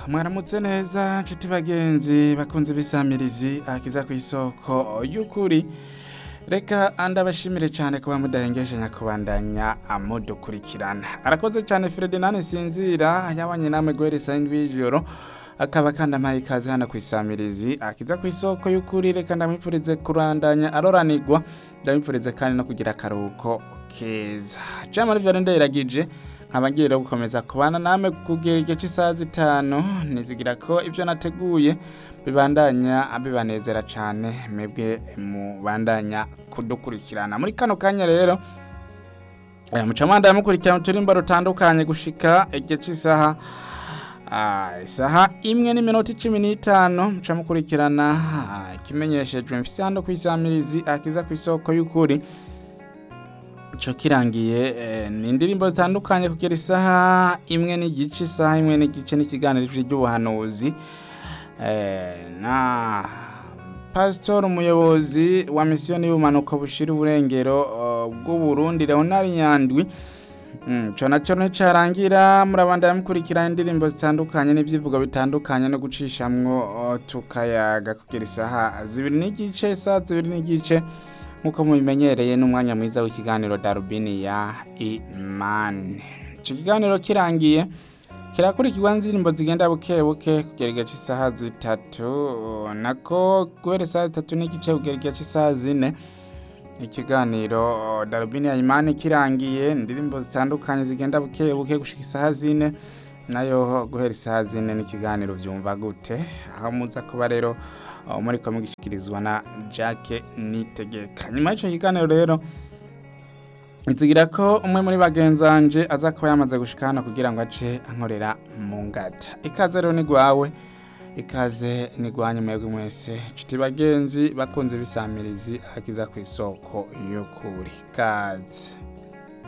mwaramutse neza nshuti bagenzi bakunze ibisamirizi akiza ku isoko y'ukuri reka ndabashimire cyane kuba mudahengeshe nyakubandanya amudukurikirana arakoze cyane Ferdinand Sinzira yabanye namwe guhereza indwi y'ijoro akaba kandi ampaye ikaze hano ku isamirizi akiza ku isoko y'ukuri reka ndamwifurize kurandanya aroranirwa ndamwifurize kandi no kugira akaruhuko keza jamari vyari ndayiragije nkaba ngiye rero gukomeza kubana namwe kugera igihe cy'isaha zitanu nizigira ko ibyo nateguye bibandanya bibanezera cyane mwebwe mubandanya kudukurikirana muri kano kanya rero aya mucamanda yamukurikirana uturimbo rutandukanye gushika igihe cy'isaha Ah, isaha imwe n'iminota icumi n'itanu muca mukurikirana ah, ikimenyeshejwe mfise hano ku isamirizi akiza ku isoko y'ukuri ico kirangiye eh, ni indirimbo zitandukanye kugera isaha imwe n'igice isaha imwe n'igice n'ikiganiro ry'ubuhanuzi eh, na pasitori umuyobozi wa misiyoni y'ubumanuko bushira uburengero uh, bw'uburundi leonard nyandwi Mm, co naco nticarangira murabandanya mukurikira indirimbo zitandukanye n'ivyivugo bitandukanye no gucishamwo uh, tukayaga kugera isaha zibiri n'igice isaha zibiri n'igice nk'uko mubimenyereye n'umwanya mwiza w'ikiganiro darubini ya imani ico kiganiro kirangiye kirakurikirwa n'indirimbo zigenda buke buke kugera igihe cy'isaha zitatu nako guhera isaha zitatu n'igice kugera igihe cy'isaha zine ikiganiro darubini ya imani kirangiye indirimbo zitandukanye zigenda buke buke gushika isaha zine nayo guhera isaha zine n'ikiganiro vyumva gute aho muza kuba rero uh, muriko mugishikirizwa na Jacques Nitegeka nyuma y'ico kiganiro rero Nzigira ko umwe muri bagenzanje aza kuba yamaze gushika hano kugira ngo ace ankorera mu ngata ikaze rero ni gwawe ikaze nigwanye mwebwe mwese nshuti bagenzi bakunze bisamirizi akiza ku isoko y'ukuri kaze